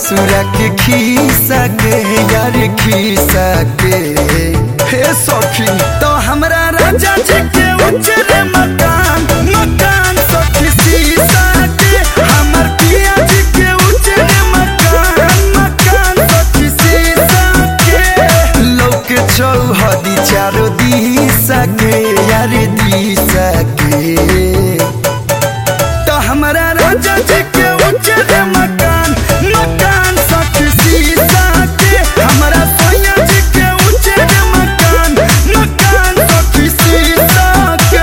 ससुरा के खीसा के यार खीसा के हे सखी तो हमरा राजा जी के उजरे मकान मकान सखी सीसा के हमर पिया जी के उजरे मकान मकान सखी सीसा के लोक चौहदी चारो दिशा के यार दिशा के तो हमरा राजा जी के उजरे मकान मकान सखी सीसा के हमरा सोया जी के उजरे मकान मकान सखी सीसा के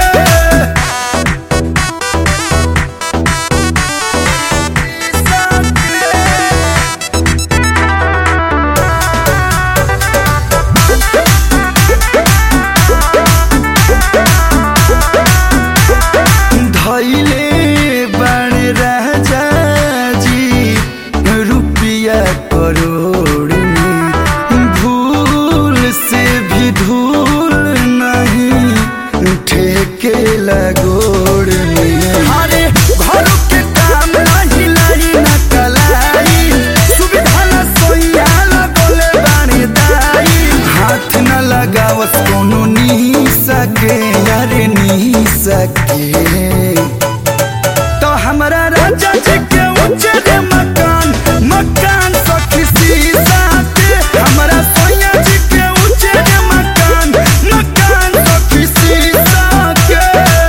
धैले बण राजा जी रुपया करोड़ में भूल से भी धूल नहीं ठेके लगोड़ में अरे घर के काम नहीं लाई न कलाई सुविधा न सोया लगोले बानी दाई हाथ न लगावत कोनो नी सके यार नी सके तो हमरा राजा जी के उजरे मकान मकान सखी सीसा के हमरा सोया जी के उजरे मकान मकान सखी सीसा के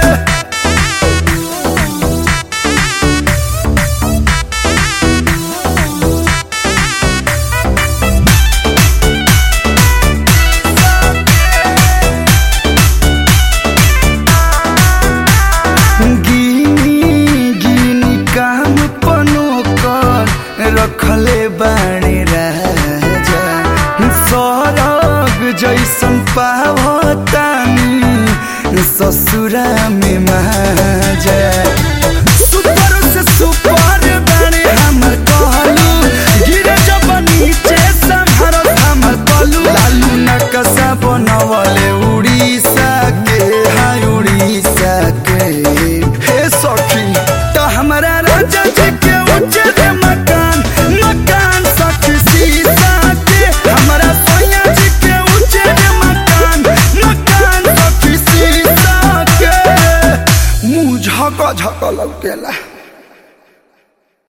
गिनी गिनी काम पनो कर रखले बाणे राजा सरग जैसन पावतानी ससुरा में माजा सुपर से सुपर बाणे हमर कहलू गिरे जब नीचे संहर हमर कलू लालू नकसा बनवले उड़ीसा के हाय उड़ीसा के हे सखी तो हमरा राजा जी के उजरे मकान मकान सखी सीसा के हमरा सोया जी के उजरे मकान मकान सखी सीसा के मुंह झक झक लौकेला